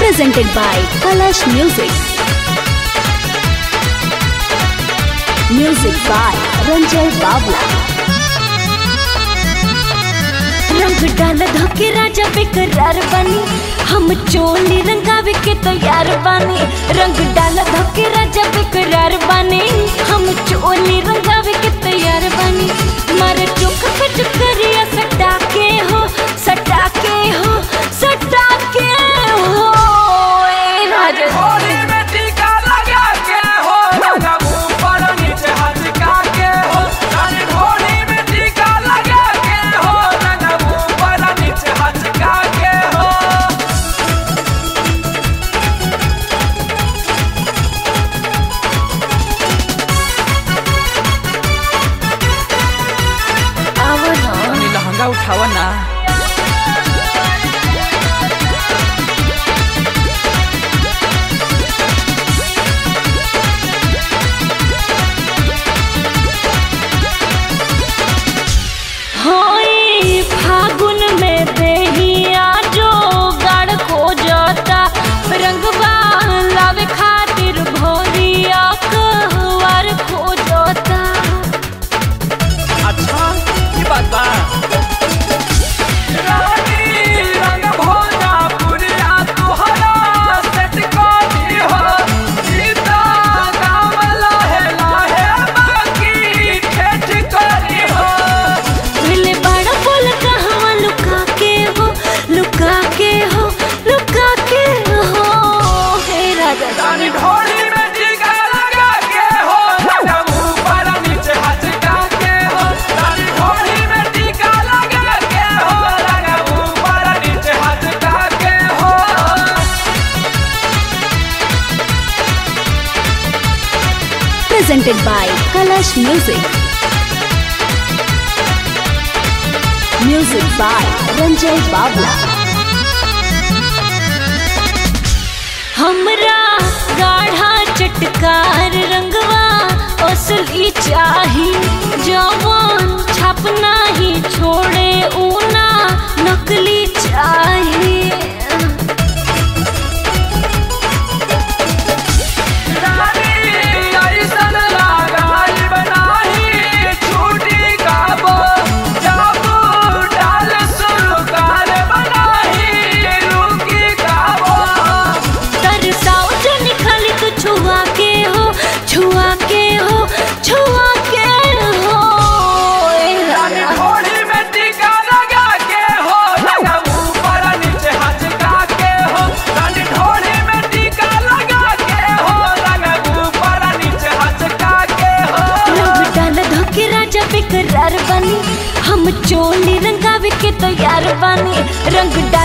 presented by Kalash Music. Music by Ranjay Babla. रंग डाल धोके राजा बेकरार बनी हम चोली रंगावे के तैयार बानी रंग डाल धोके राजा बेकरार बनी हम चोली रंगावे के तैयार बानी मारे चुक पे चुकरिया सटा के हो सटा के हो सटा के हो ए राजा होली में टीका लगा के हो लगा ऊपर नीचे हटका के हो रानी होली में टीका लगा के हो लगा ऊपर नीचे हटका के हो आवो ना रानी लहंगा उठावा ना होई फागुन में देहिया जो गाड़ खोजता रंगवा लावे खातिर भोरिया कहवार खोजता अच्छा ये बात बा रानी रंग भोजा पुरिया तुहरा सेट कोनी हो सीता गाँव लाहे लाहे बाकी ठेठ करी हो मिले बड़ा बोल कहवा लुका के हो लुका के हो लुका के हो हे राजा रानी ढोली में टीका लगा के हो लगा ऊपर नीचे हटका के हो रानी ढोली में टीका लगा के हो लगा ऊपर नीचे हटका के हो Presented by Kalash Music. Music by Ranjay Babla. हमरा गाढ़ा चटकार रंगवा असली चाही जवान छापना ही छोड़े ऊना नकली चाही रानी ऐसन लगाई बनाही छूटी गाबो जाबू डाल सुरकार बनाही रुकी गाबो तरसाओ जो निखली तो छुआ के हो छुआ के हो छुआ के हो ए रानी राजा। ढोली में टीका लगा के हो लगा ऊपर नीचे हटका के हो रानी ढोली में टीका लगा के हो लगा ऊपर नीचे हटका के हो रंग डाल धोके राजा बेकरार बनी हम चोली रंगावे के तैयार बानी रंग डाल